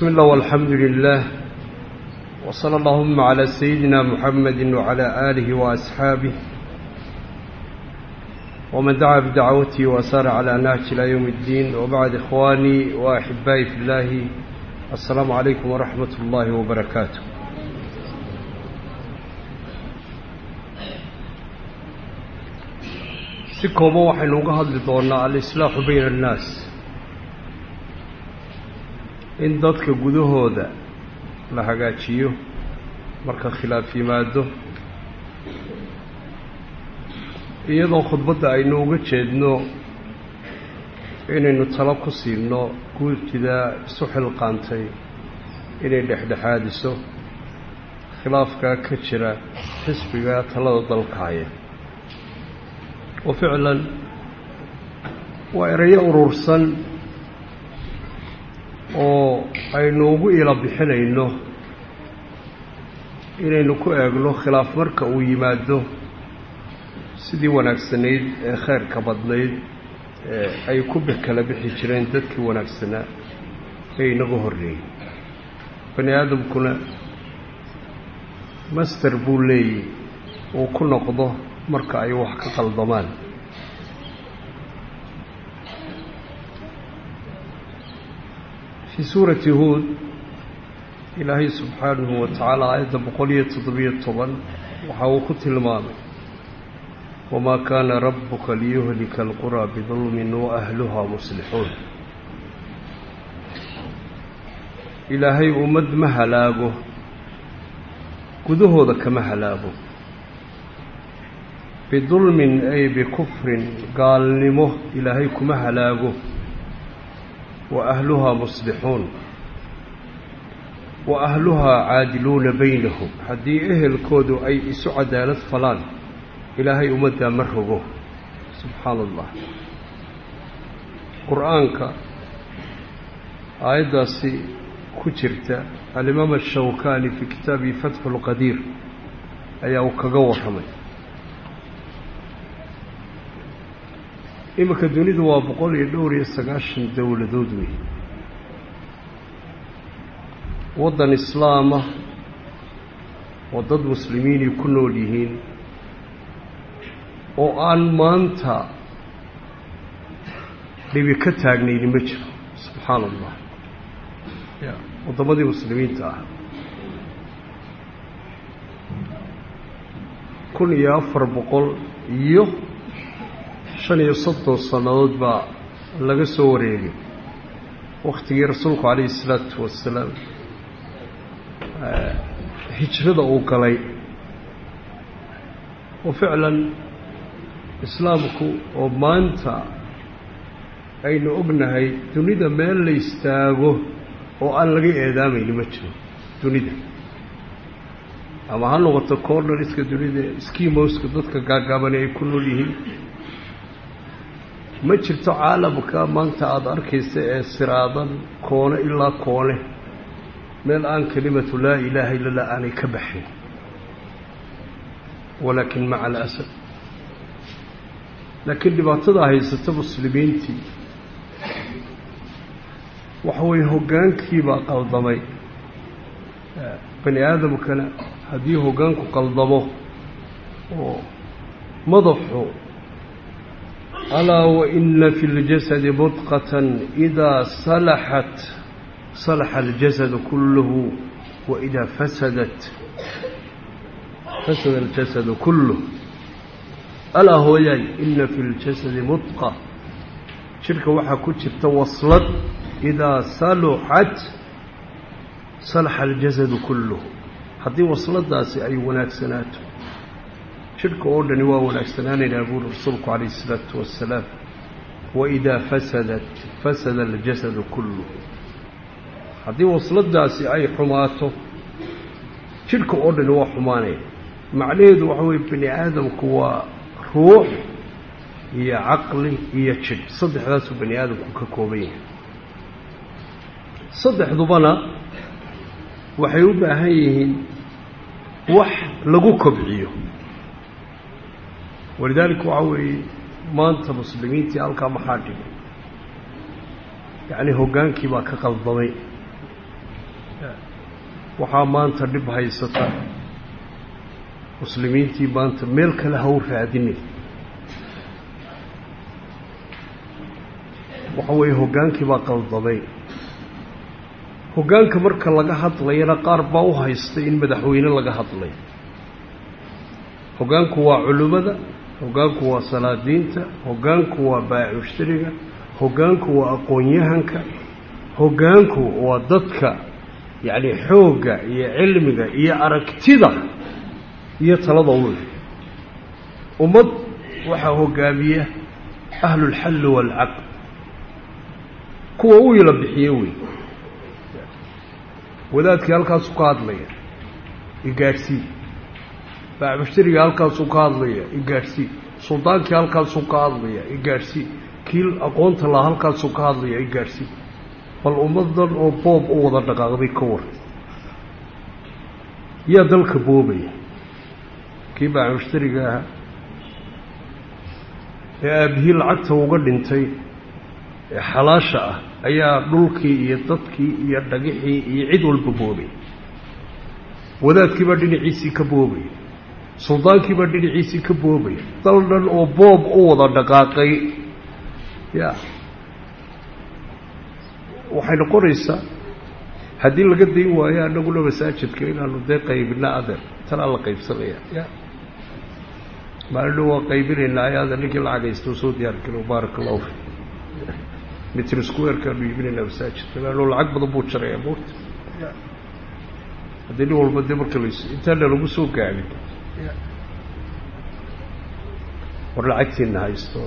بسم الله والحمد لله وصلى اللهم على سيدنا محمد وعلى آله وأصحابه ومن دعا بدعوته وسار على نهج إلى يوم الدين وبعد إخواني وأحبائي في الله السلام عليكم ورحمة الله وبركاته si kooban waxaynu uga hadli doonaa alislaaxu bayna annaas in dadka gudahooda la hagaajiyo marka khilaaf yimaado iyadoo khudbadda aynu uga jeedno inaynu talo ku siino guurtida isu xilqaantay inay dhexdhexaadiso khilaafkaa ka jira xisbiga talada dalka haya wa ficlan waa erayo urursan oo aynu ugu ila bixinayno inaynu ku eegno khilaaf marka uu yimaado sidii wanaagsanayd ee khayrka badnayd ee ay ku kala bixi jireen dadkii wanaagsanaa ee inaga horreeyey bani aadamkuna master buu leeyahy uu ku noqdo marka ay wax ka qaldamaan fii suurati huod ilaahay subxaanahu wa tacaala aayadda boqol iyo toddobiyo toban waxa uu ku tilmaamay wamaa kaana rabbuka liyuhlika alquraa bidulmin wa ahluhaa muslixuun ilaahay ummad ma halaago gudahooda kama halaago bidulmin ay bikufrin gaalnimo ilaahay kuma halaago wa ahluhaa muslixuun wa ahluhaa caadiluuna baynahum haddii ehelkoodu ay isu cadaalad falaan ilaahay ummaddaa ma rogo subxaana allah qur-aanka aayaddaasi ku jirta alimaam ashawkani fii kitaabihi fatxu lqadiir ayaa uu kaga warramay iminka dunidu waa boqol iyo dhowr iyo sagaashan dowladood wey waddan islaamah oo dad muslimiinay ku nool yihiin oo aan maanta dhibi ka taagnayni ma jiro subxaana allah ya waddamadii muslimiinta ah kun iyo afar boqol iyo shan iyo soddon sannadood baa laga soo wareegay wakhtigii rasuulku calayhi isalaatu wasalaam hijrada uu galay oo ficlan islaamku oo maanta aynu ognahay dunida meel la istaago oo aan laga eedaamayni ma jiro dunida ama ha noqoto cornariska dunida skimowska dadka gaagaabani ay ku nool yihiin ma jirto caalamka maanta aada arkaysa ee siraadan koone ilaa koone meel aan kelimatu laa ilaaha illa lah aanay ka baxayn walaakin maca alasad laakiin dhibaatada haysata muslimiintii waxa weeye hoggaankiibaa qaldamay bani aadamkana haddii hoggaanku qaldamo oo madaxu alaa waina fi اljasadi mudqatan idaa salaxat salaxa aljasadu kulluhu waidaa fasadat fasada aljasadu kulluh alaa hooyaay ina fi اljasadi mudqa jidhka waxaa ku jirta waslad idaa saluxat salaxa aljasadu kulluhu haddii wasladaasi ay wanaagsanaato jidhka oo dhani waa wanaagsanaanaynaa buuri rasuulku calayh isalaatu wassalaam waidaa fasadat fasada aljasadu kulluh haddii wasladaasi ay xumaato jidhka oo dhani waa xumaanaya macnaheedu waxa weye bani aadamku waa ruux iyo caqli iyo jidh saddexdaasuu bani aadamku ka kooban yahay saddexdubana waxay u baahan yihiin wax lagu kobciyo walidaalika waxaa weeye maanta muslimiintii halkaa maxaa dhigay yacni hoggaankii baa ka qaldamay waxaa maanta dhib haysata muslimiintii maanta meel kale ha u raadinin waxa weeye hoggaankii baa qaldamay hoggaanka marka laga hadlayana qaar baa u haystay in madaxweyne laga hadlay hoggaanku waa culimmada hoggaanku waa salaadiinta hoggaanku waa baaci mushtariga hoggaanku waa aqoon-yahanka hoggaanku waa dadka yacni xoogga iyo cilmiga iyo aragtida iyo talada u leh ummad waxaa hoggaamiya ahlulxalli waalcaqd kuwa u ila bixiye wey wadaadkii halkaasuu ka hadlaya igaadhsii baac mushtariga halkaasuu ka hadlaya igaadhsii suldaankii halkaasuu ka hadlaya igaadhsii kii aqoonta laha halkaasuu ka hadlaya igaadhsii bal ummadan oo boob u wada dhaqaaqday ka war yaa dalka boobaya kii baac mushtariga ahaa ee aabihii lacagta uga dhintay ee xalaasha ah ayaa dhulkii iyo dadkii iyo dhagixii iyo cid walba boobay wadaadkiibaa dhinaciisii ka boobaya suldaankiibaa dhinaciisii ka boobaya dal dhan oo boob u wada dhaqaaqay ya waxay noqonaysaa haddii laga dayn waayo annaguna masaajidka inaanu dee qaybina adeer tanaa la qaybsanaya ya maalidho waa qaybinaynaa ayaada ninkii lacag haysta soo diyaar galo baarak allahu fi mitr squarekaanu iibinaynaa masaajidka laanno lacag badan buu jarayaa moorta haddii nin walba dee marka las intaana lagu soo gaabin war lacagtiina haysto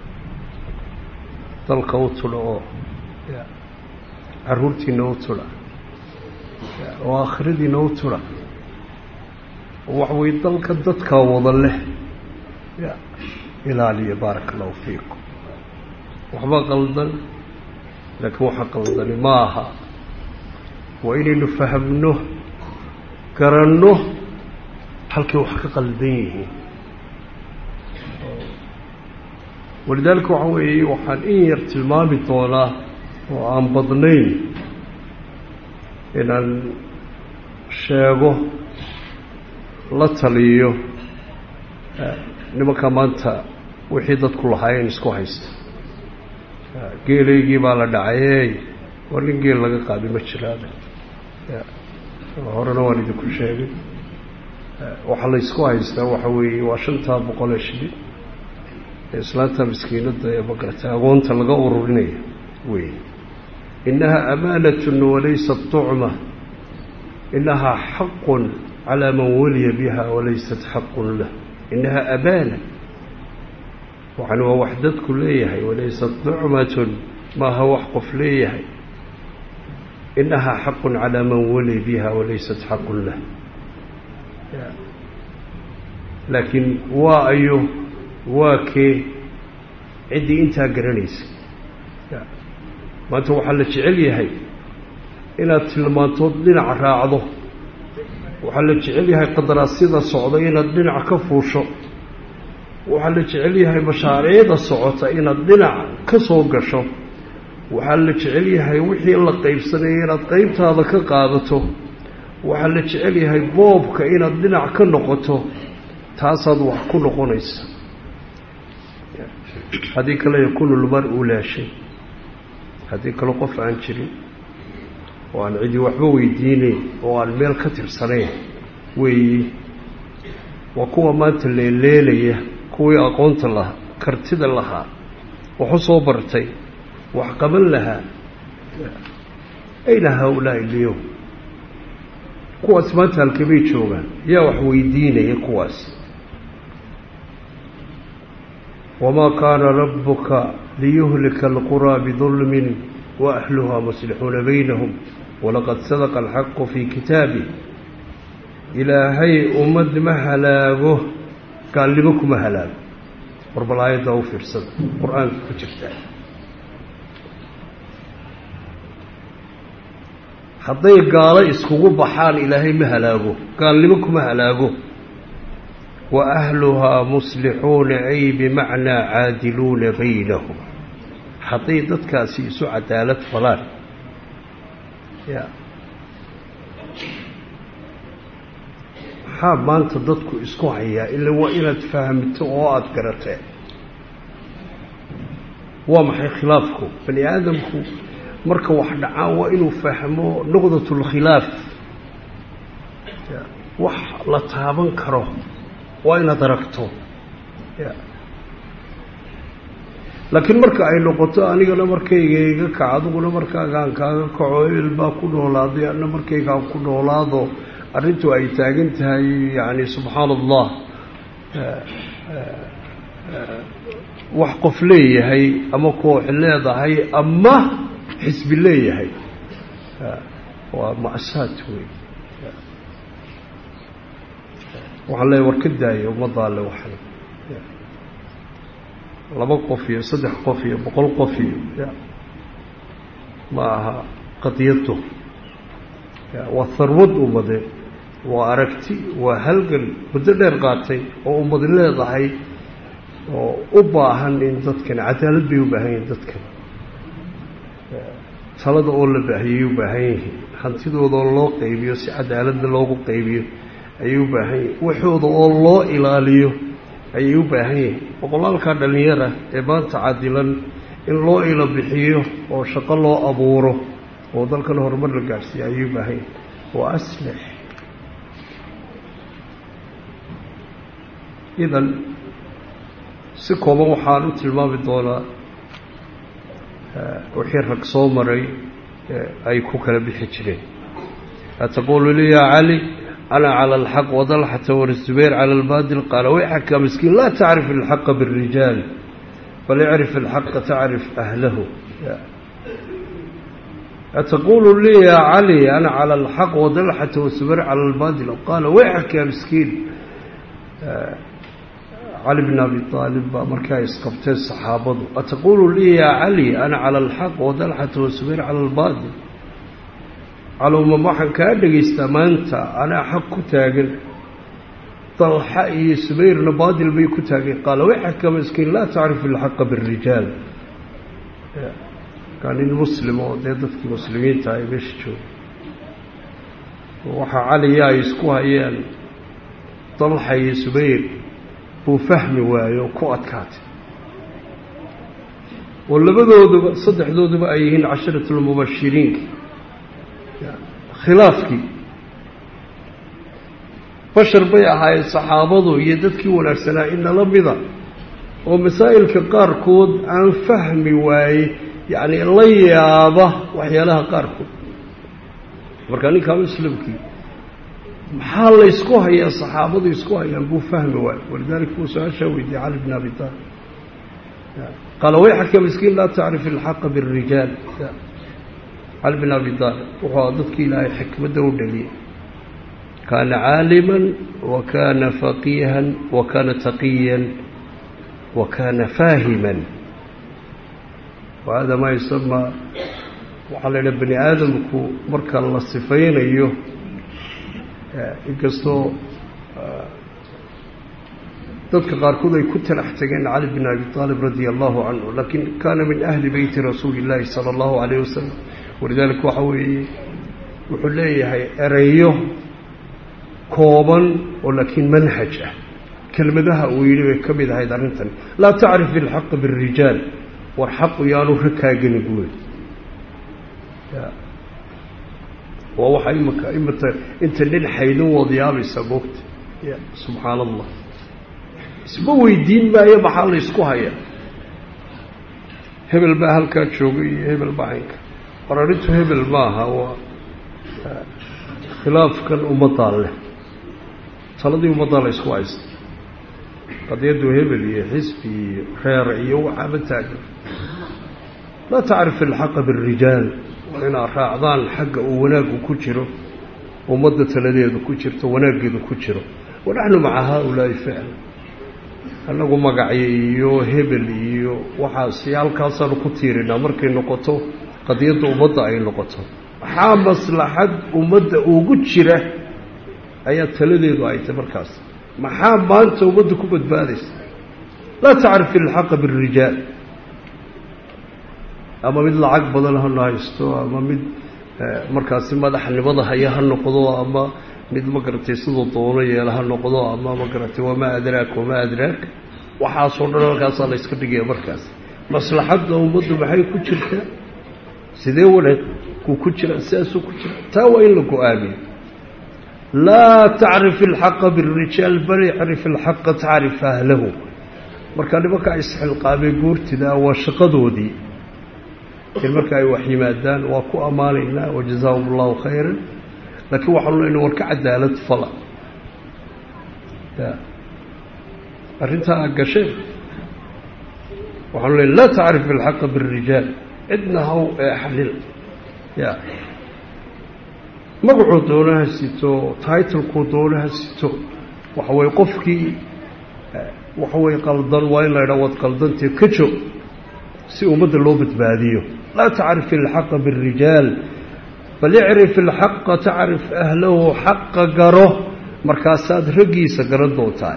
dalka u tula oo caruurtiina u tula oo aakhiradiina u tula oo waxa weye dalka dadkaa wada leh ya ilaaliya baaraka allahu fiikum waxba qaldan laakiin waxa qaldani ma aha waa inaynu fahamno garanno halkay wax ka qaldan yihiin walidaalika waxa weeye waxaan in yar tilmaami doonaa oo aan badnayn inaan sheego la taliyo nimanka maanta wixii dadku lahaayeen isku haysta geelaygii baa la dhacayey waa nin geel laga qaadi ma jiraada horena waan idinku sheegay waxaa la ysku haystaa waxa weeye waa shantaa boqolee shilin ee islaanta miskiinadda ee magarata agoonta laga ururinaya wey inaha amaanatun walaysat tucma inahaa xaqun calaa man waliya biha walaysat xaqun lah inaha amaana waxan waa wax dadku leeyahay walaysat nucmatun maaha wax qof leeyahay inahaa xaqun calaa man wali biha walaysat xaqun lah laakiin waa ayo waa kee ciddii intaa garanaysa maanta waxaa la jecel yahay inaad tilmaantood dhinac raacdo waxaa la jecel yahay qadaraasyada socda inaad dhinac ka fuusho waxaa la jecel yahay mashaariicda socota inaad dhinac ka soo gasho waxaa la jecel yahay wixii la qaybsanaya inaad qaybtaada ka qaadato waxaa la jecel yahay boobka inaad dhinac ka noqoto taasaad wax ku noqonaysa haddii kale yakunu lmar u laashay haddii kale qof aan jirin oo aan cidi waxba weydiinayn oo aan meel ka tirsanayn weeyi waa kuwa maanta leeleelaya kuwii aqoonta lahaa kartida lahaa waxu soo bartay wax qaban lahaa ayna haa-ulaa'i lyowm kuwaas maanta halkabay joogaan yaa wax weydiinaya kuwaas wamaa kaana rabuka liyuhlika alquraa bidulmin waahluhaa muslixuuna baynahum walaqad sadaqa alxaqu fii kitaabih ilaahay ummad ma halaago gaalnimo kuma halaago war bal aayaddaa u fiirsada qur-aanka ku jirtaa hadday gaalo iskugu baxaan ilaahay ma halaago gaalnimo kuma halaago wa ahluhaa muslixuuna ay bimacnaa caadiluuna baynahum hadday dadkaasi isu cadaalad falaan ya maxaa maanta dadku isku hayaa ila waa inaad fahamto oo aada garatee waa maxay khilaafku bani aadamku marka wax dhacaan waa inuu fahmo nuqdat اlkhilaaf wax la taaban karo waa inaad aragto laakiin marka ay noqoto anigana markayga iga kac adiguna markaagaan kaaga kaco ebel baa ku noolaaday ana markaygaan ku noolaado arrintu ay taagan tahay yani subxaan allah wax qof leeyahay ama koox leedahay ama xisbi leeyahay waa ma'saad wey waxaan leeyahy war ka daaya ummaddaa le waxan laba qof iyo saddex qof iyo boqol qof iyo ma aha qadiyado waa harwad ummade waa aragti waa halgan muddo dheer qaatay oo ummad leedahay oo u baahan in dadkan cadaalad bay u baahan yihiin dadkan talada oo la baahiyay u baahan yihiin hantidooda oo loo qaybiyo si cadaaladda loogu qaybiyo ayay u baahan yihiin waxooda oo loo ilaaliyo ayay u baahan yihiin boqolaalkaa dhallinyara ee maanta cadilan in loo ilo bixiyo oo shaqo loo abuuro oo dalkan horumar la gaadhsiiya ayay u baahan yihiin waa aslix idan si kooban waxaan u tilmaami doonaa wixii rag soo maray ay ku kala bixi jireen ataqulu li ya cali ana calى اlxaq wadalxata wzubayr calى اlbaadil qaala wayxaka miskiin laa tacrif اlxaqa bالrijaal bal icrif اlxaqa tacrif ahlahu ataqulu li ya cali ana calى اlxaq wadalxata wzubayr calى اlbaadil qaala wayxaka miskiin cali bn abi aalib baa markaa isqabteen saxaabadu ataqulu lii ya cali ana cala alxaq wadalxata wasubayr cala albaadil calowma waxaan kaa dhegaystaa maanta anaa xaq ku taagan dalxa iyo subayrna baadil bay ku taageen qaala wayxaka miskiin laa tacrif ilxaqa birijaal kaa nin muslim oo dee dadkii muslimiinta ay meesha jooga waxaa caliya ay isku hayeen dalxa iyo subayr buu fahmi waayo ku adkaatay oo labadooduba saddexdooduba ay yihiin casharatulmubashiriinki khilaafkii bashar bay ahaayeen saxaabadu iyo dadkii wanaagsanaa inala mida oo masaa'ilka qaarkood aan fahmi waaye yacni la yaaba waxyaalaha qaarkood marka ninkaa muslimkii maxaa la ysku hayaa saxaabadu isku hayaan buu fahmi waayo walidalika buu su-aashaa weydiiyey cali bn abi taalib qaala wayxaka miskiin laa tacrif ilxaqa birijaal cali bn abi taalib wuxuu dadkii ilaahay xikmadda u dhaliyey kaana caaliman wa kaana faqiihan wa kaana taqiyan wa kaana faahiman wa hada maa yusamaa waxaa la yidhaha bani aadamku marka la sifaynayo inkastoo dadka qaarkood ay ku talax tageen cali bn abi aalib radia allahu canhu lakin kaana min ahli beyti rasuuli اllahi salى اllahu alayh wasalam walidalika waxa weeye wuxuu leeyahay ereyo kooban oo laakiin manhaj ah kelmadaha uu yidhi bay ka mid ahayd arrintan laa tacrif ilxaqa birijaal war xaqu yaanu rakaagani buuli waa waxa imika imata inta nin xaydin wadiyaabaysa moogta ya subxaan allah isma weydiin maayo maxaa la ysku hayaa hebel baa halkaa joogay iyo hebel baa haynka war arrintu hebel maaha waa khilaafkan ummaddaa leh taladii ummaddaa la ysku haysta qadiyaddu hebel iyo xisbi iyo reer iyo waxaaba taagan laa tacrif ilxaqa birijaal waa inaad raacdaan xagga uu wanaaggu ku jiro ummadda taladeedu ku jirto wanaaggeedu ku jiro wanaxnu maca haa-ulaa'i ficla annagu magacyo iyo hebel iyo waxaasi halkaasaanu ku tiirinaa markay noqoto qadiyadda ummadda ay noqoto maxaa maslaxad ummadda ugu jira ayaa taladeedu ay tay markaas maxaa maanta ummadda ku badbaadaysa laa tacrif ilxaqa birijaal ama mid lacag badan hana haysto ama mid markaasi madaxnimada haya ha noqdo ama mid ma garatay siduu doono yeela ha noqdo ama ma garatay wamaa adraak wamaa adraak waxaasoo dhan halkaasaa la yska dhigaya markaas maslaxadda ummaddu maxay ku jirtaa sidee wanaagku ku jira sidaasuu ku jira taa waa in la go-aamiyo laa tacrif ilxaqa birijaal bal icrif ilxaqa tacrif ahlahu marka nimankaa isxilqaamay guurtida waa shaqadoodii in marka ay wax yimaadaan waa ku ammaanaynaa wajazaahum allahu khayran laakiin waxaanu leyna war ka cadaalad fala arrintaa aad gasheen waxaanu leyna laa tacrif ilxaqa birijaal cidna haw eexanin ya magacuu doonaha sito titlekuu doonaha sito waxa weye qofkii waxa weye qaldan waa in la ydhaa waad qaldantee ka joog si ummadda loo badbaadiyo laa tacrif ilxaqa birijaal bal icrif ilxaqa tacrif ahlahu xaqa garo markaasaad raggiisa garan doontaa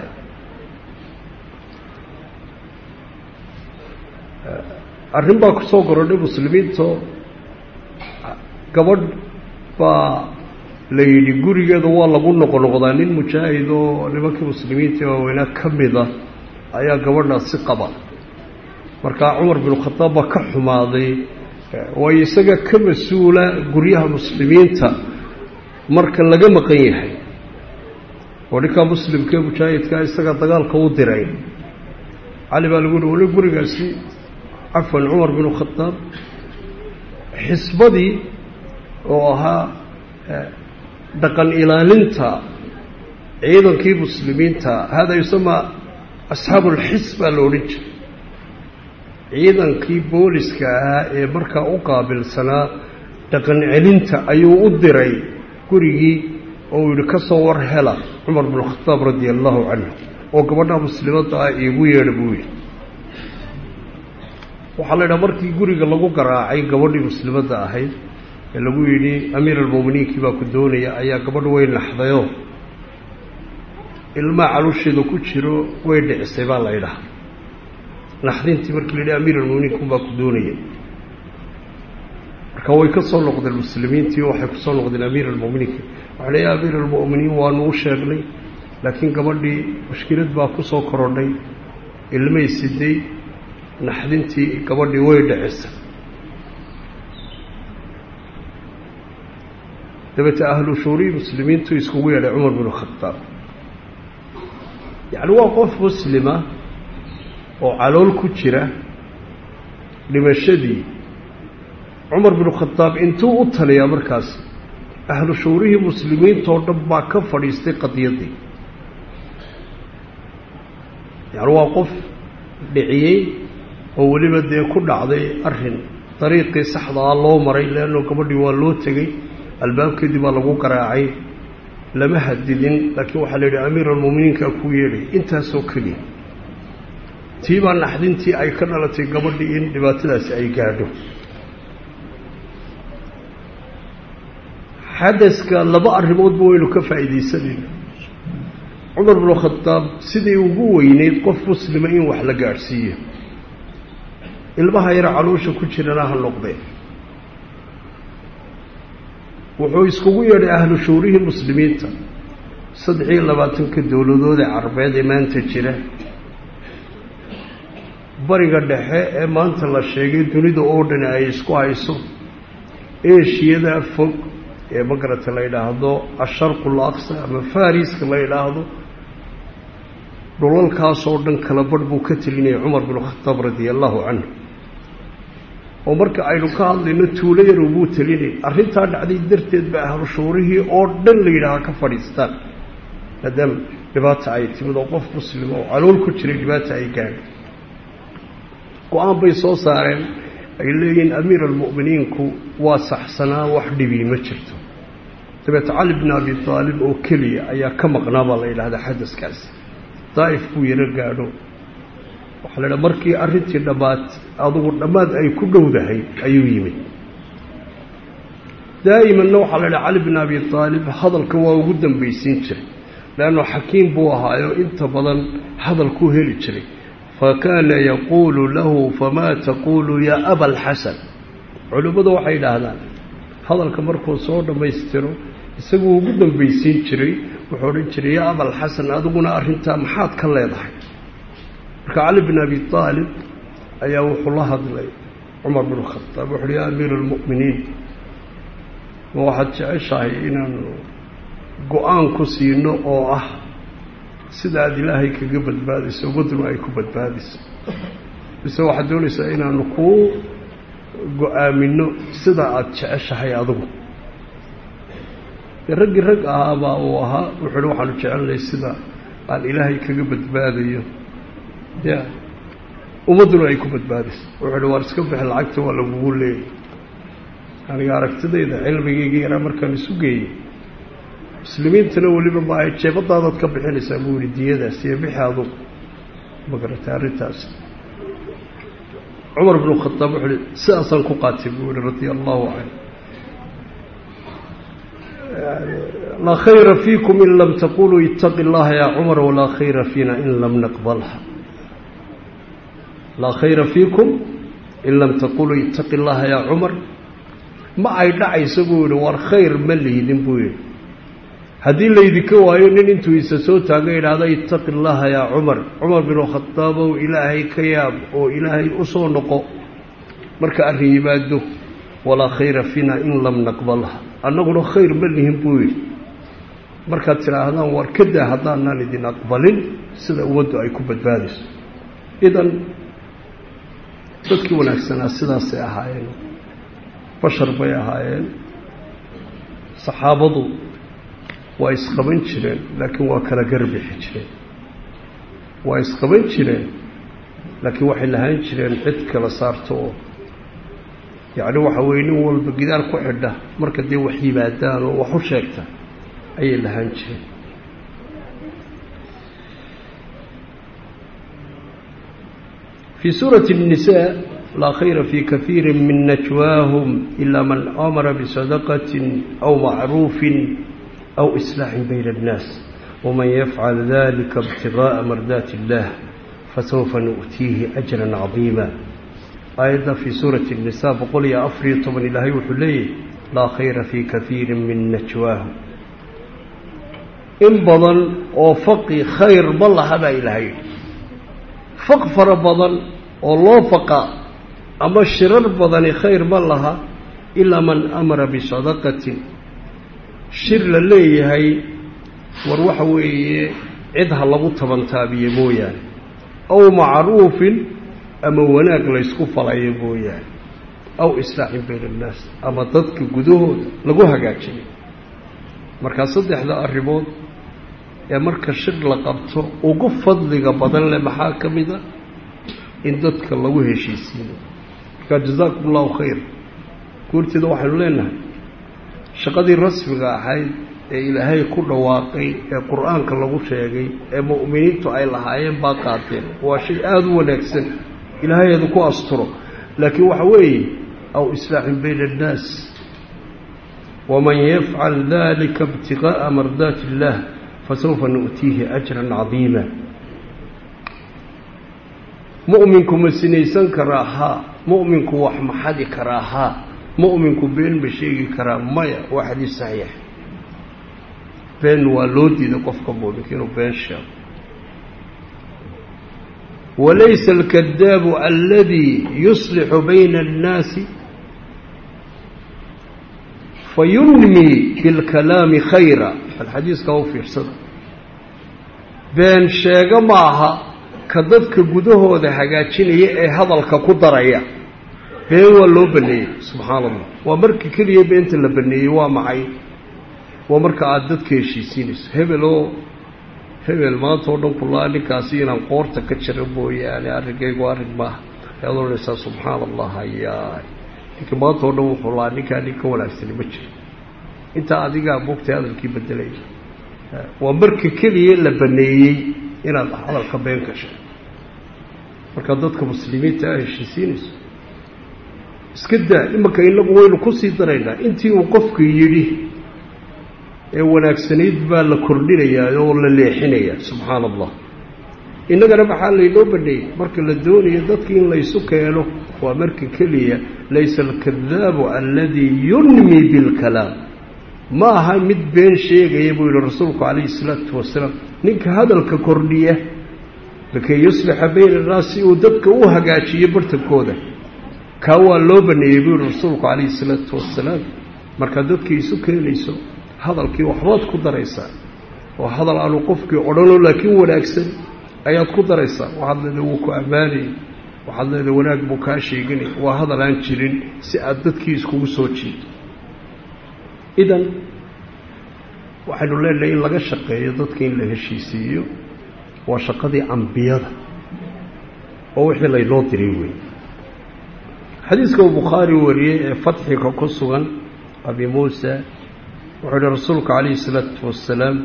arrin baa kusoo gorodhay muslimiinto gabadh baa la yidhi gurigeeda waa lagu noqonoqdaa nin mujaahid oo nimankii muslimiinta ee waaweynaa ka mida ayaa gabadhaasi qaba markaa cumar binu khadaab baa ka xumaaday waayo isaga ka mas-uula guryaha muslimiinta marka laga maqan yahay oo ninkaa muslimkaee mujaahidkaa isaga dagaalka u diray cali baa lagu yihi wali gurigaasi cafwan cumar binu khadaab xisbadii oo ahaa dhaqan ilaalinta ciidankii muslimiinta hada yusamaa asxaabu ulxis baa la odhan jiray ciidankii booliska ahaa ee markaa u qaabilsanaa dhaqan celinta ayuu u diray gurigii oo uu yidhi ka soo war hela cumar binu khadaab radia allahu canhu oo gabadha muslimadda ah iigu yeedha buu yidhi waxaa la ydhaha markii guriga lagu garaacay gabadhii muslimadda ahayd ee lagu yidhi amiir almu'miniinkii baa ku doonaya ayaa gabadh way naxdayoo ilmaa calusheeda ku jiro way dhicisay baa la ydhaha naxdintii markii la yidhi amiir almu'miniinkum baa ku doonaya marka way ka soo noqdeen muslimiintii waxay ku soo noqdeen amiir almu'miniinka waxay le ya amiir almu'miniin waanu u sheegnay laakiin gabadhii mushkilad baa ku soo korodhay ilmay siday naxdintii gabadhii way dhicisay dabeete ahlu shuurii muslimiintu iskugu yeedhay cumar binu khadaab yacni waa qof muslima oo calool ku jira dhimashadii cumar binu khadaab intuu u taliyaa markaas ahlu shuurihii muslimiintoo dhan baa ka fadhiistay qadiyaddii yacni waa qof dhiciyey oo weliba dee ku dhacday arrin dariiqii saxdaa loo maray leanno gabadhii waa loo tegey albaabkeedii baa lagu garaacay lama hadidin laakiin waxaa la yidhi amiir almu'miniinkaa kuu yeedhay intaasoo keliya tii baa naxdintii ay ka dhalatay gabadhii in dhibaatadaasi ay gaadho xadaska laba arrimoodba waynu ka faa'iidaysanayna cumar binu khadaab sidii ugu weyneyd qof muslima in wax la gaadhsiiyo ilmaha yar caloosha ku jirana ha noqdee wuxuu iskugu yeedhay ahlu shuurihii muslimiinta saddex iyo labaatanka dowladood ee carabeed ee maanta jira bariga dhexe ee maanta la sheegay dunida oo dhan ay isku hayso eeshiyada fog ee magarata la yidhaahdo asharqul aqsa ama fariska la yidhaahdo dhulalkaasoo dhan kala barh buu ka telinayay cumar binu khataab radia allahu canhu oo marka aynu ka hadlayno tuulo yarow buu telinay arrintaa dhacday darteed ba ahlu shuurihii oo dhan la yidhaaha ka fadhiistaan maadaama dhibaata ay timid oo qof muslima oo calool ku jiray dhibaata ay gaadho go-aan bay soo saareen ay leeyihiin amiir almu'miniinku waa saxsanaa wax dhibii ma jirto dabeete cali bn abi aalib oo keliya ayaa ka maqnaa baa la yidhahdaa xadaskaasi daa'if buu yaro gaadho waxaa la idhaha markii arrintii dhammaad adugu dhammaad ay ku dhowdahay ayuu yimid daa'imanna waxaa la idhaha cali bn abi aalib hadalka waa ugu dambaysiin jiray leanno xakiim buu ahaayo inta badan hadalkuu heli jiray fakaana yaquulu lahu famaa taquulu yaa aba alxasan culimmadu waxay idhaahdaan hadalka markuu soo dhammaystiro isaguu ugu dambaysiin jiray wuxuu odhan jiray yaa abalxasan adiguna arrintaa maxaad ka leedahay marka cali bin abi aalib ayaa wuxuu la hadlay cumar bin khadaab wuxu uhi yaa amiira almu'miniin ma waxaad jeceshahay inaanu go-aan ku siino oo ah sida aada ilaahay kaga badbaadayso umaduna ay ku badbaadayso mise waxaad doonaysaa inaanu kuu go-aamino sida aada jeceshahay adigu dee raggii rag ahaabaa uu ahaa wuxuu uhi waxaanu jecelnay sida aan ilaahay kaga badbaadayo ya ummadduna ay ku badbaadayso wuxuu uhi waar iska bixi lacagta waa lagugu leeyay aniga aragtidayda cilmigayga yaraa markaan isu geeyey muslimiintana weliba ma ay jeebadaadaad ka bixinaysaa buu yihi diyadaas iyo bixi adugu magaratay arrintaas cumar binu khadaab wuxuu uhi sidaasaan ku qaatay buu yihi radia allahu canhu laa khayra fiikum in lam taquluu itaqi اllaha ya cumar walaa khayra fiina in lam naqbalha laa khayra fiikum in lam taquluu itaqi اllaha ya cumar ma ay dhacayso buu yihi war khayr ma liidin buu yihi haddii laydinka waayo nin intuu isa soo taaga idhaahda itaqi اllaha yaa cumar cumar binu khadaabow ilaahay ka yaab oo ilaahay u soo noqo marka arrin yimaado walaa khayra fiina in lam naqbalha annaguna khayr ma lihin buu yidhi markaad tidhaahdaan war ka daa haddaanaan idin aqbalin sida ummaddu ay ku badbaadayso idan dadkii wanaagsanaa sidaasay ahaayeen bashar bay ahaayeen saxaabadu waa isqaban jireen laakiin waa kala garbixi jireen waa isqaban jireen laakiin waxay lahaan jireen cid kala saarto oo yacni waxa weeye nin walba gidaar ku xidha marka dee wax yimaadaan oo wax u sheegta ayay lahaan jireen fii suurati الnisaa laa khayra fii kahiiri min najwaahum ila man amara bisadaqati aw macruufin aw islaaxin bayna الnaas waman yafcal dalika ibtigaءa mardaati اllah fasawfa nu'tiihi ajra cadiima aayadda fii suurati الnisaa boqol iyo afariyo toban ilaahay wuxuu leeyahy laa khayra fii kahiiri min najwaahum in badan oo faqi khayr ma laha baa ilaahay faq fara badan oo loo faqa ama shirar badani khayr ma laha ilaa man amara bisadaqatin shir la leeyahay war waxa weeye cid ha lagu tabantaabiye mooyaane aw macruufin ama wanaag laysku falayo mooyaane aw islaaxin bayna annaas ama dadka gudahooda lagu hagaajiyo markaa saddexda arrimood ee marka shir la qabto ugu fadliga badan leh maxaa ka mid a in dadka lagu heshiisiiyo markaa jazaakum allahu khayr guurteeda waxaynu leenahay shaqadii rasmiga ahayd ee ilaahay ku dhawaaqay ee qur-aanka lagu sheegay ee mu'miniintu ay lahaayeen baa qaateen waa shay aada u wanaagsan ilaahayeedu ku asturo laakiin waxa weeye aw islaaxin bayna annaas waman yafcal dalika ibtigaءa mardaati اllah fasawfa nu'tiihi ajran cadiima mu'minku ma sinaysan karaa haa mu'minku wax ma xadi karaa haa mu'minku been ma sheegi karaa maya waa xadiis saxiix been waa loo diiday qofka mu'minka inuu been sheego walaysa alkadaabu aladii yuslixu bayna annaasi fayunmi bilkalaami khayra alxadiiska u fiirsada been sheego maaha ka dadka gudahooda hagaajinaya ee hadalka ku daraya been waa loo baneeyey subxaana allah waa marka keliya beenta la baneeyey waa maxay waa marka aada dadka heshiisiinayso hebel oo hebel maanta oo dhan kulaa ninkaasi inaan qoorta ka jira mooyaane arrinkaygu arrin maaha ayaad odhanaysaa subxaana allah hayaay ninka maanta oo dhan wuxuu laa ninkaa nin ka wanaagsani ma jiro intaa adigaa moogtay hadalkii bedelaya waa marka keliya la baneeyey inaad hadalka been gashay markaa dadka muslimiinta a heshiisiinayso iska daa imanka inagu waynu kusii daraynaa intii uu qofku yidhi ee wanaagsanayd baa la kordhinayaa oo la leexinayaa subxaana allah innagana maxaa laynoo baneeyey marka la doonayo dadki in laysu keeno waa marka keliya laysa alkadaabu aladii yunmi bilkalaam ma aha mid been sheegaya buu yihi rasuulku calayhi salaatu wasalaam ninka hadalka kordhiya lakay yuslixa bayna annaas si uu dadka u hagaajiyo bartankooda kaa waa loo baneeyey buu yihi rasuulku calayhi salaatu wasalaam markaad dadkii isu keenayso hadalkii waxbaad ku daraysaa oo hadal aanu qofkii odhanoo laakiin wanaagsan ayaad ku daraysaa waxaad leedahay wuu ku ammaanayay waxaad leedahay wanaag buu kaa sheeganay waa hadal aan jirin si aad dadkii iskugu soo jiido idan waxaynu leenahay in laga shaqeeyo dadka in la heshiisiiyo waa shaqadii ambiyada oo wixii laynoo diray wey xadiiska uu bukhaari wariyey ee fatxiga ku sugan abi muusa wuxuu yihi rasuulku calayhi salaatu wasalaam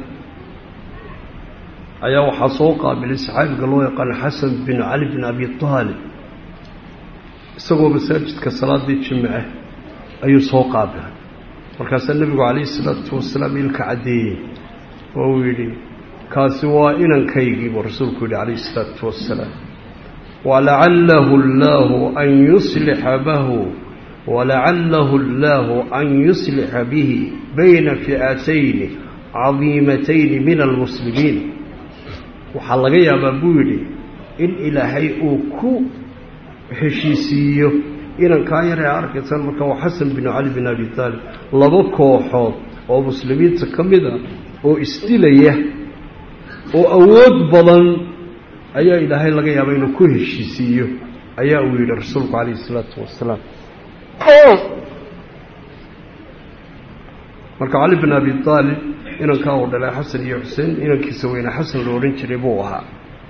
ayaa waxaa soo qaabilay saxaabiga loo yaqaano xasan bin cali bin abi taalib isagoo masaajidka salaadii jimce ayuu soo qaabilay markaasaa nebigu calayhi salaatu wasalaam ilka caddeeyey oo uu yidhi kaasi waa inankaygii buu rasuulku yidhi calayhi salaatu wasalaam walacalahu allaahu an yuslixa bahu walacalahu allaahu an yuslixa bihi bayna fi'atayni cadiimatayni min almuslimiin waxaa laga yaabaa buu yidhi in ilaahay uu ku heshiisiiyo inankaa yar ee arkaysaan marka waa xasan bin cali bin abi taalib laba kooxood oo muslimiinta ka mid a oo isdilaya oo awood badan ayaa ilaahay laga yaabaa inuu ku heshiisiiyo ayaa uu yidhi rasuulku calayhi isalaatu wasalaam marka cali bin abi aalib inankaa uu dhalay xasan iyo xuseen inankiisa weyne xasan la odhan jiray buu ahaa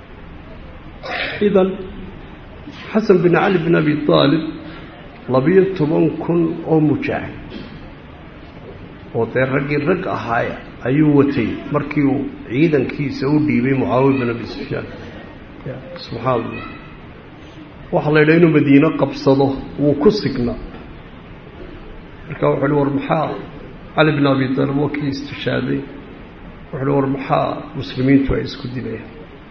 idan xasan bin cali bin abi aalib labiyo toban kun oo mujaahid oo dee raggii rag ahaaya ayuu watay markii uu ciidankiisa u dhiibay mucaawiya bin abi sufyaan subxaan allah waxaa la yidhaha inuu madiino qabsado wuu ku signaa marka wuxu uhi war maxaa cali bin abi taalib waa kii istishaaday wuxu uhi war maxaa muslimiintu ay isku dilayaan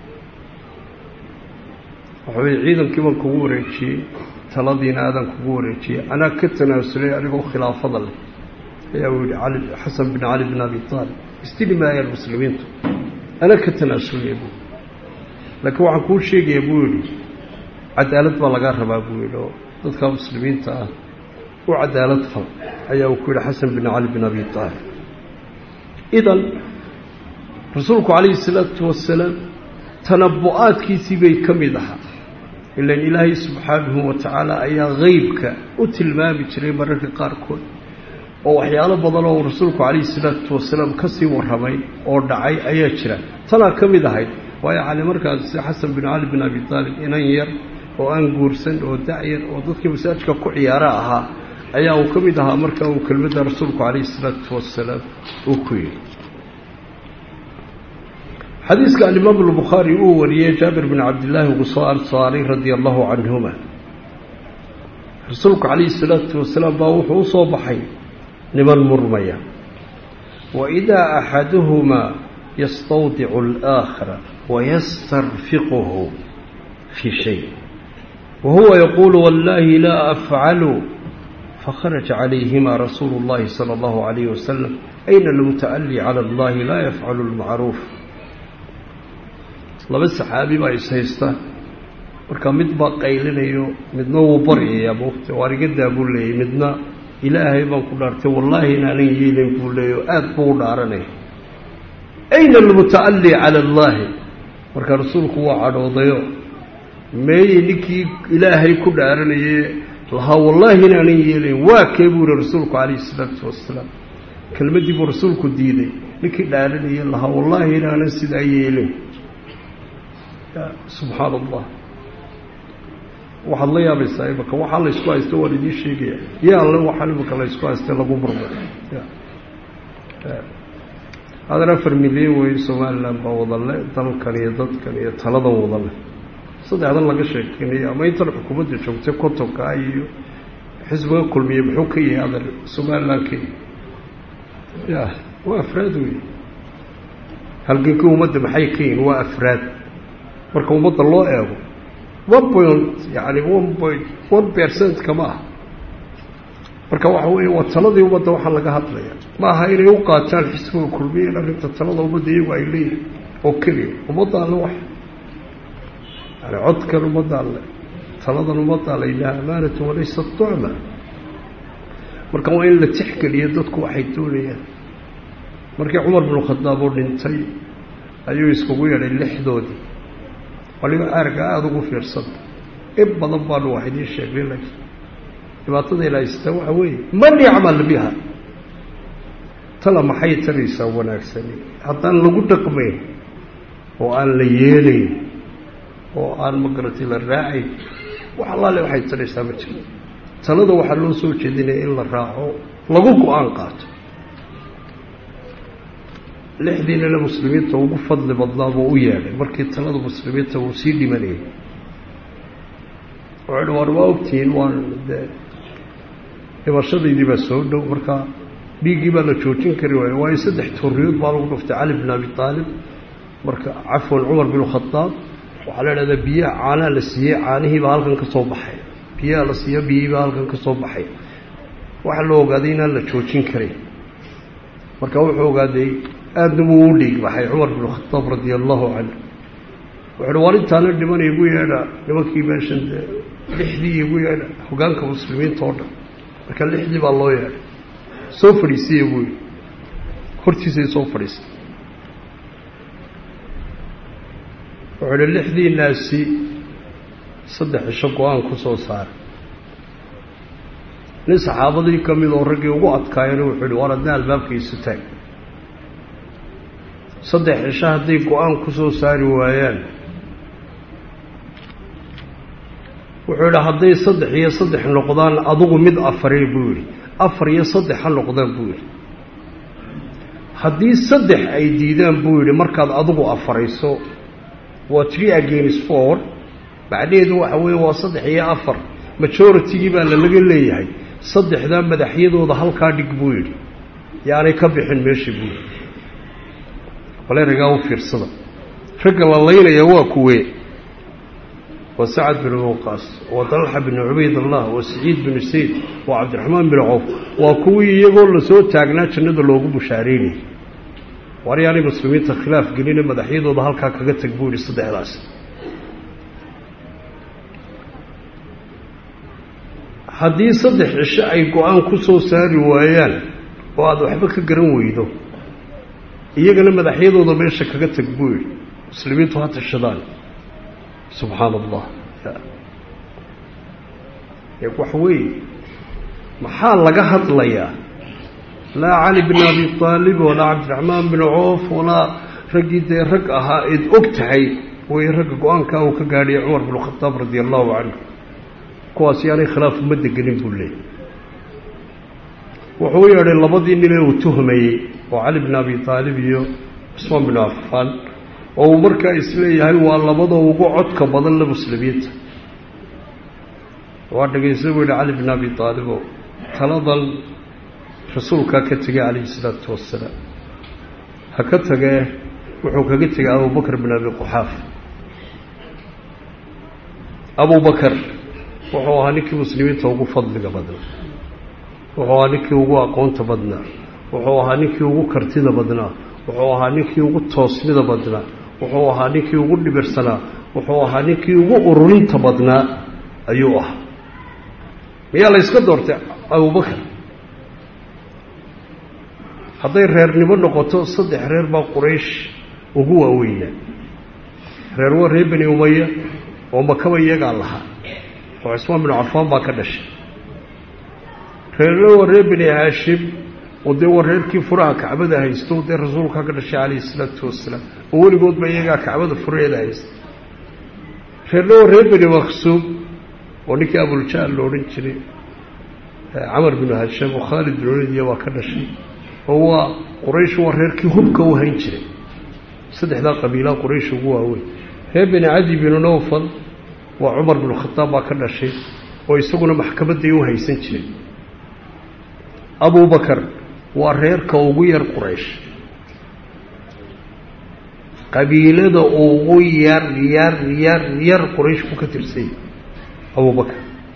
waxa weye ciidankii baan kugu wareejiyey taladiina aadaan kugu wareejiyey anaa ka tanaasulay anigoo khilaafada leh ayaa uu yihi cali xasan bin cali bin abi aalib isdili maayaan muslimiintu anaa ka tanaasulaya buu laakiin waxaan kuu sheegaya buu yihi cadaalad baa lagaa rabaa buu yihi oo dadka muslimiinta ah u cadaalad fal ayaa uu ku yihi xasan bin cali bin abi aalib idan rasuulku calayhi salaatu wasalaam tanabu-aadkiisii bay ka mid ahaa ilan ilaahay subxaanahu wa tacaala ayaa qeybka u tilmaami jiray mararka qaarkood oo waxyaalo badan oo rasuulku calayhi salaatu wasalaam kasii warramay oo dhacay ayaa jira tanaa ka mid ahayd waayo cali markaas xasan bin cali bin abi aalib inan yar oo aan guursan oo dacyar oo dadkii masaajka ku ciyaara ahaa ayaa uu ka mid ahaa marka uu kelmadda rasuulku calayhi salaatu wasalaam uu ku yidhi xadiiska alimaam albukhaari uu wariyey jaabir bin cabdillaahi ugu soo ansaaray radia allahu canhuma rasuulku calayhi salaatu wasalaam baa wuxuu u soo baxay niman murmaya wa idaa axaduhumaa yastawdicu alaakhara wayastarfiquhu fii shay wa huwa yaquulu wallahi laa afcalu fakharaja calayhima rasuulu اllahi salى allahu alayh wasalam ayna almuta'ali cala allahi laa yafcalu lmacruuf laba saxaabi baa is haysta marka mid baa qaylinayo midna wuu baryayaa moogta waar iga daa buu leeyay midna ilaahay baan ku dhaartay wallaahi inaanan yeelin buu leeya oo aada buu u dhaaranaya ayna almuta'ali cala allaahi marka rasuulku waa cadhoodayo meeyey ninkii ilaahay ku dhaaranaye lahaa wallaahi inaanan yeelayn waa kee buu yihi rasuulku calayhi isalaatu wasalaam kelmaddii buu rasuulku diiday ninkii dhaaranaya lahaa wallaahi inaanan sidaa yeelin subxaana allah waxaad la yaabaysaa imaka waxaa laysku haysta waan idiin sheegaya ya alle waxaan imaka laysku haysta lagu murmo hadan afar milyan wey somalilan baa wadale dalkan iyo dadkan iyo taladan wadale saddexdan laga sheekeynayo ama intan xukuumadda joogtay kontonka iyo xisbiga kulmiye muxuu ka yahay adan somalilan ka ya waa afraad wey halgankii ummadda maxay ka yihin waa afraad marka ummadda loo eego one point yani one point one percent kama ah marka waxa weeye waa taladii ummadda waxaa laga hadlaya ma aha inay u qaataan xisbiga kulmiya in arrinta talada ummadda iyagu ay leeyihin oo keliya ummadda alle wax yani codkan ummadda alle taladan ummadda alle ilaha amaanatu walaysa tucma marka waa in la tixgeliyo dadku waxay doonayaan markii cumar binu khadaab uu dhintay ayuu iskugu yeedhay lixdoodii waliba aarga aada ugu fiirsanta in badan baanu wax idiin sheegnay laakiin dhibaatada ilaahaysta waxa weeye man yacmal biha tala maxay taraysaa wanaagsani haddaan lagu dhaqmayn oo aan la yeelayn oo aan magaratay la raacayn wax allaale waxay taraysaa ma jiro talada waxaa loo soo jeedinaya in la raaco lagu go-aan qaato lixdiinana muslimiinta ugu fadli badnaa buu u yeedhay markii talada muslimiinta uu sii dhimanayay wuxuu war waa ogtihiin waan dee dhimashadaydii baa soo dhow markaa dhiiggii baa la joojin kari waayo waayo saddex tooriyood baa lagu dhuftay cali bin abi aalib marka cafwan cumar bin khadaab waxaa la idhahdaa biyaha caanaha la siiyey caanihiibaa halkan ka soo baxay biyaha la siiyo biyihiibaa halkan ka soo baxay waxaa la ogaaday inaan la joojin karin marka wuxuu ogaaday aadna buu u dhiig baxay cumar bin khadaab radia allahu canhu wuxuuhi war intaana dhiman igu yeedha nimankii meeshan dee lixdii igu yeedha hogaanka muslimiinta oo dhan marka lixdii baa loo yeedhay soo fadhiisiya buu yidhi hortiisay soo fadhiisay wuxuu ihi lixdii naasi saddex cisho go-aan ku soo saaray nin saxaabadii ka mid oo raggii ugu adkaayana wuxuu ihi war adna albaabka isu taag saddex cisho hadday go-aan ku soo saari waayaan wuxuu yidhi hadday saddex iyo saddex noqdaan adugu mid afare buu yidhi afar iyo saddex ha noqdaan buu yidhi haddii saddex ay diidaan buu yidhi markaad adugu afarayso waa tree against four macnaheedu waxa weeye waa saddex iyo afar majoritygii baa lalaga leeyahay saddexdaa madaxyadooda halkaa dhig buu yidhi yaanay ka bixin meeshii buu yidhi bale ragaa u fiirsada ragga la laynaya waa kuwee waa sacad bin waqaas waa dalxa bin cubaydallah waa saciid bin sayd waa cabdiraxmaan bin cawf waa kuwii iyagoo lasoo taagnaa jannada loogu bushaareynayay war yaanay muslimiinta khilaaf gelina madaxyadooda halkaa kaga tag buu yidhi saddexdaas haddii saddex cisho ay go-aan ku soo saari waayaan oo aada waxba ka garan weydo iyagana madaxyadooda meesha kaga tag buu yidhi muslimiintu ha tashadaan subxaana allah waxa weeye maxaa laga hadlayaa laa cali bin abi aalib walaa cabdiraxmaan bin coof walaa raggii dee rag ahaa eed og tahay way ragga go-aankaa uu ka gaadhiyay cumar bin khadaab radia allahu canhu kuwaas yaanay khilaaf uma degenin buu leeyay wuxuu u yeedhay labadii nin ee uu tuhmayey oo cali bin abi aalib iyo cusmaan bin cafaan oo uu markaa isleeyahay waa labada ugu codka badan la muslimiinta waa dhegaysa buu yihi cali bin abi aalibo taladan rasuulkaa ka tegay calayhi isalaatu wasalaam ha ka tagee wuxuu kaga tegay abubakr bin abi quxaaf abubakar wuxuu ahaa ninkii muslimiinta ugu fadliga badnaa wuxuu ahaa ninkii ugu aqoonta badnaa wuxuu ahaa ninkii ugu kartida badnaa wuxuu ahaa ninkii ugu toosnida badnaa wuxuu ahaa ninkii ugu dhibirsanaa wuxuu ahaa ninkii ugu ururinta badnaa ayuu ahaa miyaa la yska doortay abubakar hadday reernimo noqoto saddex reer baa quraysh ugu waaweynaa reer waa reer beni umaya oo makaba iyagaa lahaa oo cismaan binu cafaan baa ka dhashay reerna waa reer beni haashim oo dee waa reerkii furaha kacbada haysto dee rasuulkaa ka dhashay calayhi isalaatu wasalaam oo weligoodba iyagaa kacbada furaheeda haysta reerna waa reer beni maksuum oo ninkii abuljaal la odhan jiray camar binu hasham oo khaalid bin olidiya waa ka dhashay oo waa quraysh waa reerkii hubka u hayn jiray saddexdaa qabiilaa quraysh ugu waaweyn reer beni cadi binu nawfal waa cumar binu khadaab baa ka dhashay oo isaguna maxkamadday u haysan jiray abubakar waa reerka ugu yar quraysh qabiilada ugu yar yar yar yar quraysh ku ka tirsay abubakar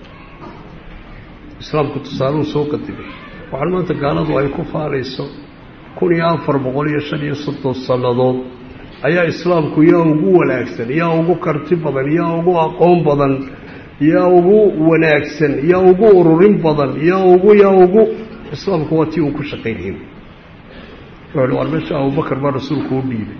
islaamku tusaaluhu soo qadimay waxaan maanta gaaladu ay ku faanayso kun iyo afar boqol iyo shan iyo soddon sannadood ayaa islaamku yaa ugu wanaagsan yaa ugu karti badan yaa ugu aqoon badan yaa ugu wanaagsan yaa ugu ururin badan yaa ugu yaa ugu islaamku waa tii uu ku shaqaynayay wuxuu war meesha abubakar baa rasuulku u dhiibay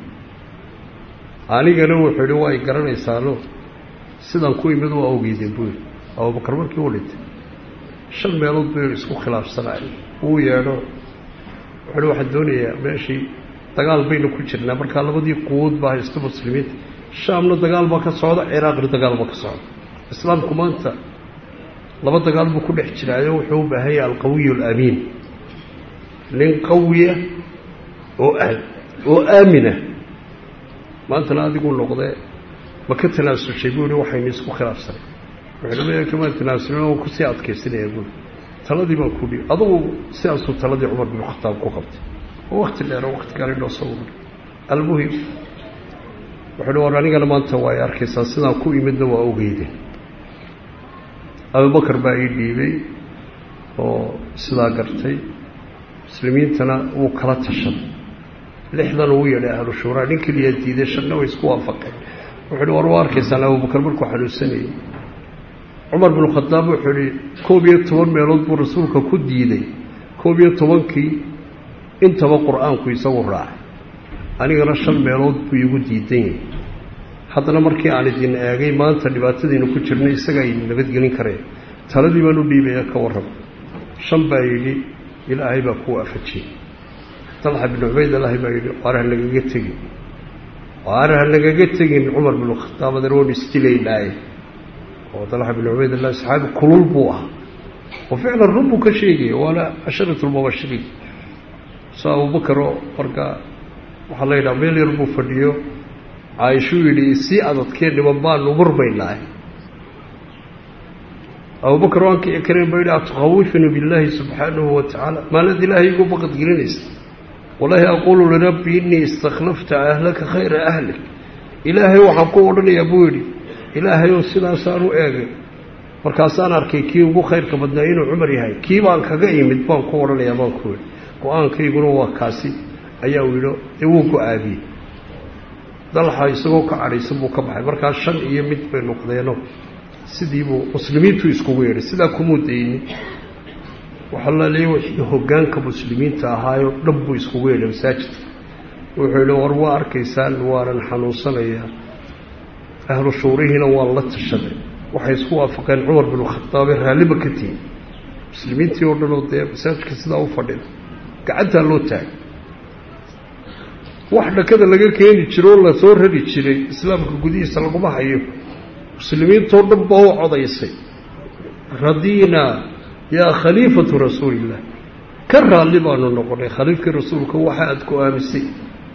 anigana wuxuu yihi waa y garanaysaano sidaan ku imid waa ogeydeen buu yidhi abubakar markii u dhintay shan meelood buu isku khilaafsanay uu yeedho wuxuu hi waxaan doonayaa meeshii dagaal baynu ku jirnaa markaa labadii quwood baa haysta muslimiinta shaamna dagaal baa ka socda ciraaqna dagaal baa ka socda islaamku maanta laba dagaal buu ku dhex jiraayo wuxuu u baahan yahay alqawiy alamiin nin qawiya oo oo aamina maantana adigu noqdee ma ka tanaasushay buu hi waxaynu isku khilaafsanay wuxuu leeyahay kamaa tanaasulin oo kusii adkaysanaya buui taladii baan ku dhiib adugu sidaasuu taladii cumar binu khataab ku qabtay oo wakti dheero wakti gaali dhoo soo uray almuhim wuxuu hi war anigana maanta waa ay arkaysaa sidaan ku imidna waa ogeyde abubakar baa ii dhiibay oo sidaa gartay muslimiintana wuu kala tashaday lixdan uu yeedhay ahlu shuuraa nin keliyaa diiday shanna way isku waafaqeen wuxuu hi war waa arkaysaan abubakar markuu xanuunsanayay cumar binu khadaab wuxuu ihi koob iyo toban meelood buu rasuulka ku diiday koob iyo tobankii intaba qur-aanku isagu raacay anigana shan meelood buu iigu diidan yahay haddana markii aan idin eegay maanta dhibaatadiinu ku jirnay isagaa idin nabadgelin kareen taladii baan u dhiibaya ka warrama shan baa yidhi ilaahay baa ku waafajiyey dalxa binu cubayd allahi baa yidhi waar ha nagaga tegin waar ha nagaga tegin cumar binu khadaab adana waanu isdilaynaaye oo dalxa binu cubaydallah saxaabi kulul buu ah oo ficlan run buu ka sheegaya waana casharatulmubashiriin soo abubakaroo markaa waxaa la yidhaha meel yar buu fadhiyo caaishuu yidhi sii adadkee dhiban baanu murmaynahay abubakar waan kici kareen ba yidhi atukhawifinu billaahi subxaanahu wa tacaala maanad ilaahay igu baqadgelinaysa wallaahi aquulu lirabbi innii istakhlafta ahlaka khayra ahlik ilaahay waxaan ku odhanayaa buu yidhi ilaahay oo sidaasaan u eegay markaasaan arkay kii ugu khayrka badnaa inuu cumar yahay kii baan kaga imid baan ku odhanayaa baan ku yidhi go-aankayguna waa kaasi ayaa u yidhi dee wuu go-aamiyey dalxa isagoo ka cadhaysan buu ka baxay markaa shan iyo mid bay noqdeeno sidiibuu muslimiintu iskugu yeedhay sidaa kumuu daynin waxaa la leeyay wixii hoggaanka muslimiinta ahaayoo dhan buu iskugu yeedhay masaajidka wuxuu yidhi war waa arkaysaan waanan xanuunsanayaa ahlu shuurihiina waan la tashaday waxay isku waafaqeen cumar binu khataabe raalliba ka tihin muslimiintii oo dhan oo dee masaajidka sidaa u fadhida gacantaa loo taagay wax dhakada laga keeni jiro oo lasoo rari jiray islaamka gudihiisa laguma hayo muslimiintoo dhan baa u codaysay radiinaa yaa khaliifatu rasuuliillah ka raalli baanu noqonay khaliifkii rasuulka waxa aada ku aamisay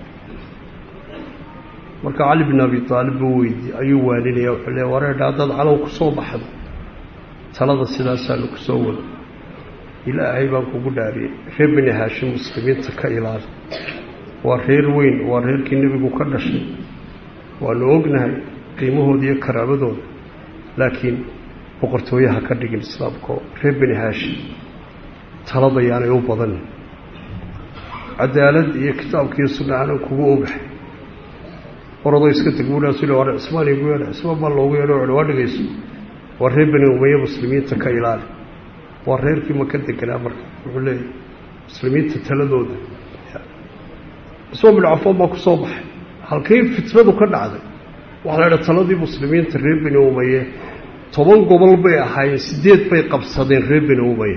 marka cali bin abi aalib buu weydiye ayuu waaninaya wuxuu le wareedha haddaad calow ku soo baxdo talada sidaasaanu ku soo wado ilaahay baan kugu dhaariyey reer bini haashim muslimiinta ka ilaali waa reer weyn waa reerkii nebigu ka dhashay waanu ognahay qiimahooda iyo karaamadooda laakiin boqortooyaha ka dhigin islaamkao reer bini haashim talada yaanay u badan cadaalad iyo kitaabkiiyo sunnaana kugu ogahay oradoo iska teg buulaasule war cismaan igu yeedha cismaan baa loogu yeedho wuxuhi waa dhigayso waa reer bani umaye muslimiinta ka ilaali waa reerkii maka deganaa marka wuxuu leeyahy muslimiinta taladooda cismaan bin cafaan baa ku soo baxay halkii fitnadu ka dhacday waxaa la idhaha taladii muslimiinta reer bani umaye toban gobol bay ahaayeen sideed bay qabsadeen reer bani umaye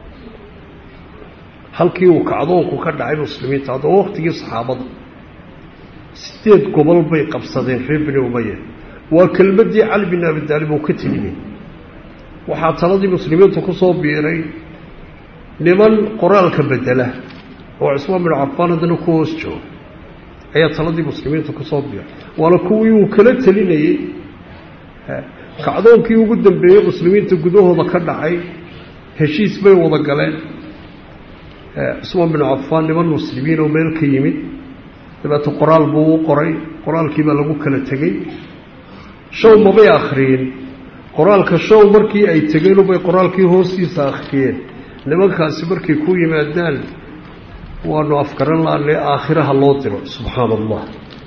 halkii uu kacdoonku ka dhacay muslimiinta haddaba waktigii saxaabada sideed gobol bay qabsadeen reer bani umaya waa kelmaddii cali bin abi taalib uu ka telimay waxaa taladii muslimiinta ku soo biiray niman qoraalka bedela oo cismaan bin cafaan haddana ku hoos jooga ayaa taladii muslimiinta ku soo biiray waana kuwii uu kala telinayey kacdoonkii ugu dambeeyey muslimiinta gudahooda ka dhacay heshiis bay wada galeen cismaan bin cafaan niman muslimiin oo meel ka yimid dabeeto qoraal buu u qoray qoraalkii baa lagu kala tegey show mabay akhriyin qoraalka show markii ay tegeen ubay qoraalkii hoostiisa akhriyeen nimankaasi markay ku yimaadaan waanu afgaran laanay aakhiraha loo diro subxaana allah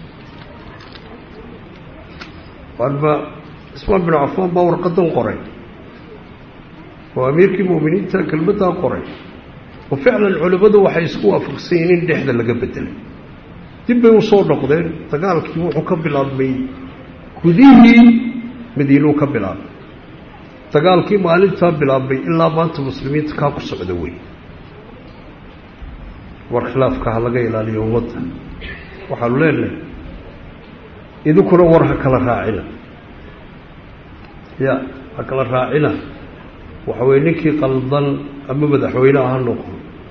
waanba ismaan binu cafaan baa warqadan qoray oo amiirkii mu'miniinta kelmaddaa qoray oo ficlan culimmadu waxay isku waafaqsan yihiin in dhexda laga bedelay dib bay usoo noqdeen dagaalkii wuxuu ka bilaabmay gudihii madiinuu ka bilaabmay dagaalkii maalintaa bilaabmay ilaa maanta muslimiinta kaa ku socda wey war khilaafka ha laga ilaaliyo ummadda waxaanu leenahay idinkuna war ha kala raacina ya ha kala raacina waxa weye ninkii qaldan ama madaxweyneha ha noqdo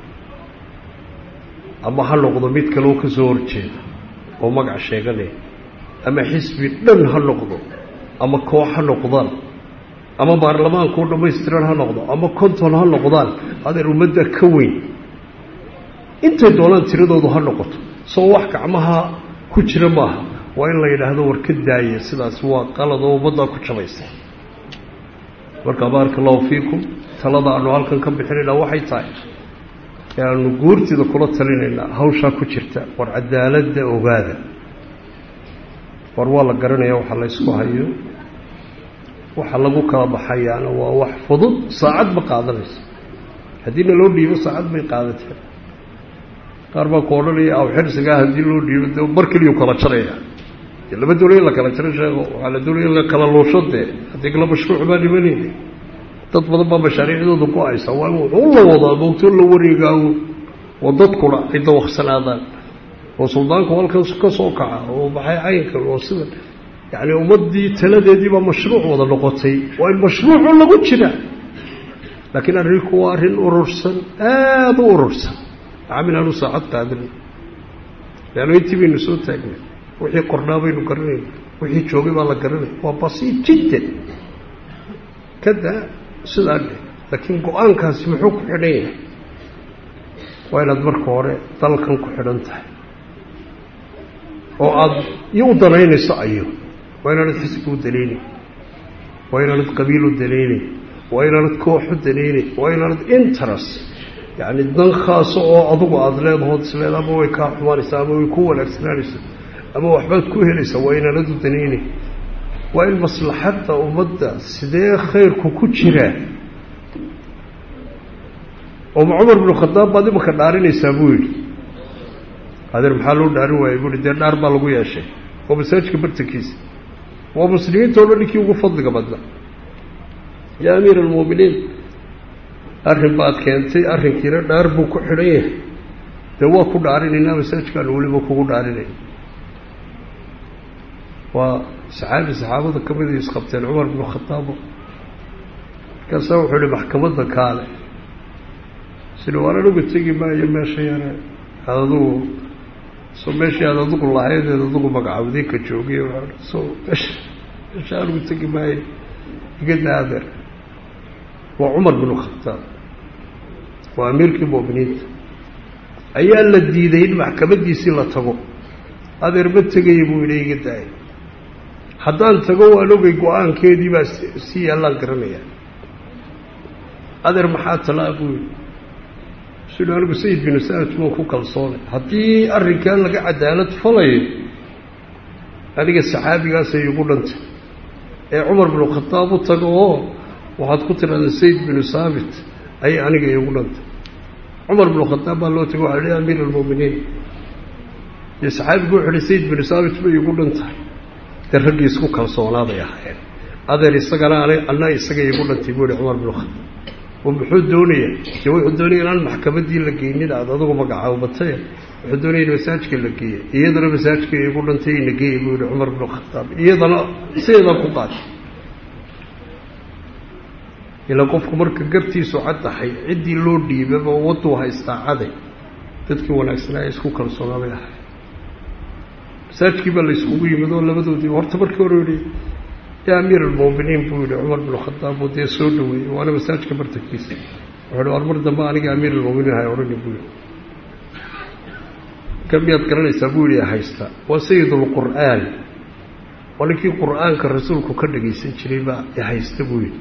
ama ha noqdo mid kaleo ka soo horjeeda oo magac sheeganaya ama xisbi dhan ha noqdo ama koox ha noqdaan ama baarlamaankao dhammaystiran ha noqdo ama konton ha noqdaan adeer ummadda ka weyn intay doonaan tiradoodu ha noqoto soo wax gacmaha ku jira maaha waa in la yidhaahdo war ka daaya sidaas waa qalad oo ummaddaa ku jabaysa marka baaraka allahu fiikum talada aanu halkan ka bixinaynaa waxay tahay aanu guurtida kula talinaynaa hawshaa ku jirta war cadaaladda ogaada war waa la garanaya waxa la ysku hayo waxa lagu kala baxayaana waa wax fudud saacad ma qaadanayso haddiina loo dhiibo saacad bay qaadateen qaar baa ku odhanaya aw xirsigaa haddii loo dhiibo de mar keliyuu kala jaraya dee lama doonaya in la kala jaro sheeko waxaa la doonaya in la kala luusho dee haddii kala mashruuc baa dhimanayna dad badan baa mashaariicdooda go-aysa waa in wuxuu la wadaa moogtoo la wareegaawo oo dadkuna ay dawaqsanaadaan oo suldaanku halkan ka soo kaca oo maxay caynkan oo sida yacni ummaddii taladeedii baa mashruuc wada noqotay waa in mashruucu lagu jira laakiin arrinku waa arrin urursan aada u urursan caamil aanu saacad qaadin leanno intii baynu soo taagnay wixii qornaa baynu garanayna wixii joogay baa la garanaya waa basiid jiddan kada sidaa dhe laakiin go-aankaasi muxuu ku xidhan yahay waa inaad marka hore dalkan ku xidhan tahay oo aada iyo u danaynayso ayo waa inaanad xisbi u danaynayn waa inaanad qabiil u danaynayn waa inaanad koox u danaynayn waa inaanad interest yacni dan khaaso oo adugu aada leedahood isleed ama way kaa xumaanaysaa ama way ku wanaagsanaanaysaa ama waxbaad ku helaysaa waa inaanad u danaynayn waa in maslaxadda ummadda sidee khayrku ku jiraa oo ma cumar binu khadaab baad imanka dhaarinaysaa buu yidhi adeer maxaa loo dhaarin waayey buu yihi dee dhaar baa lagu yeeshay oo masaajidka bartankiisa waa muslimiinta o dhan ninkii ugu fadliga badna yaa amiir almu'miniin arrin baad keentay arrinkiina dhaar buu ku xidhan yahay dee waa ku dhaarinaynaa masaajidkaanu weliba kugu dhaarinay waa saxaabi saxaabada ka mid ay isqabteen cumar binu khadaabo markaasaa wuxuu ihi maxkamadda kaale sida waan anugu tegi maayo meesha yare aad adugu so meeshii aad adugu lahaydeed adugu magacawday ka joogay so meesha meesha anugu tegi maayo iga daadeer waa cumar binu khadaab waa amiirkii mu'miniinta ayaa la diiday in maxkamaddiisii la tago adeer ma tegaya buu idhi iga daaya haddaan tago waan ogay go-aankeedii baa si yaallaan garanayaa adeer maxaa talaa buu yidhi sidhi anigu sayid binu saad waan ku kalsoonay haddii arrinkan laga cadaalad falayo aniga saxaabigaasay igu dhantay ee cumar binu khadaab u tago oo waxaad ku tidhahdaa sayid binu saabit ayay aniga igu dhantay cumar binu khadaab baa loo tagay waxa hi amiir almu'miniin dee saxaabigu wuxu uhi sayid binu saabit bay igu dhantahay dee raggii isku kalsoonaaday ahaayeen adeer isagana an anna isaga igu dhantay buu ihi cumar binu khadaab oo muxuu doonaya dee wuxuu doonaya inaan maxkamaddii la geynin aad adugu magacaabatay wuxuu doonaya in masaajka la geeya iyadana masaajka igu dhantay ina geeya buu yihi cumar binu khadaab iyadana sideedaa ku qaatay ilaa qofku marka gartiisu caddahay ciddii loo dhiibaba wadduu haystaa caday dadkii wanaagsanaa isku kalsoonaaday ahay masaajkii baa la yskugu yimid oo labadoodii horta markii hore yihi yaa amiir almu'miniin buu yihi cumar binu khadaab buu dee soo dhaweeyey waana masaajka bartankiisa wuxuu hi war mar dambe aniga amiir almu'miniin hay odhani buu yihi ninka miyaad garanaysaa buu yihi haysta waa sayidulqur'aan waa ninkii qur'aanka rasuulku ka dhagaysan jiray baa haysta buu yidhi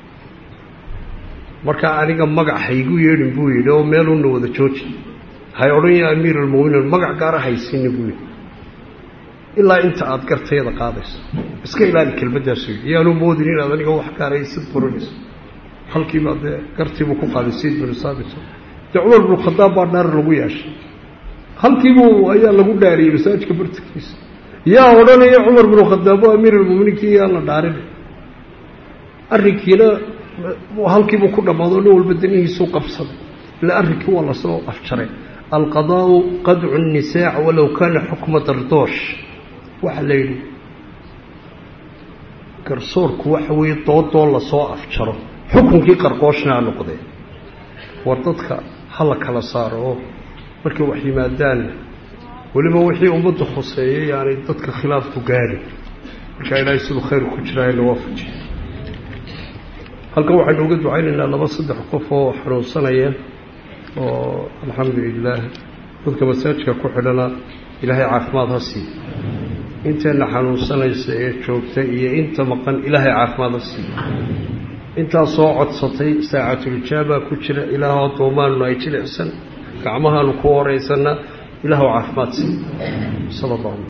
markaa aniga magac haygu yeedhin buu yidhi oo meeluna wada jooji hay odhan ya amiir almuminiin magac gaara haysini buu yidhi ilaa inta aada gartayada qaadayso iska ilaali kelmadaasu yidhi yaanu moodin inaad aniga wax gaaraysid burinayso halkiiba dee gartiibuu ku qaaday sayid binu saabit dee cumar binu khadaab baa dhaar lagu yeeshay halkiibuu ayaa lagu dhaariyey masaajidka bartankiisa yaa odhanaya cumar binu khadaab oo amiir almuminiinkii yaa la dhaarinay arrinkiina halkiibuu ku dhammaado nin walba danihiisuu qabsaday ila arrinkii waa lasoo afjaray alqadaau qadcu nisaac walow kaana xukma dardoosh waxaa la yidhi garsoorku waxa weeye doodoo lasoo afjaro xukunkii qarqooshna ha noqdee war dadka ha la kala saaro oo markay wax yimaadaanna weliba wixii ummadda khuseeyay yaanay dadka khilaafku gaadhin markaa ilaahay siduu khayr ku jiraa in la waafajiyo halkan waxaynu uga ducaynaynaa laba saddex qof oo xanuunsanaya oo alxamdu lilaah dadka masaajidka ku xidhana ilaahay caafimaad ha siiyo inteenna xanuunsanaysa ee joogta iyo inta maqan ilaahay caafimaad ha siiyo intaa soo codsatay saacatulijaaba ku jira ilaah addoomaannu ay jilicsan gacmahaanu ku horeysannaa ilaahw caafimaad siiyo sala allah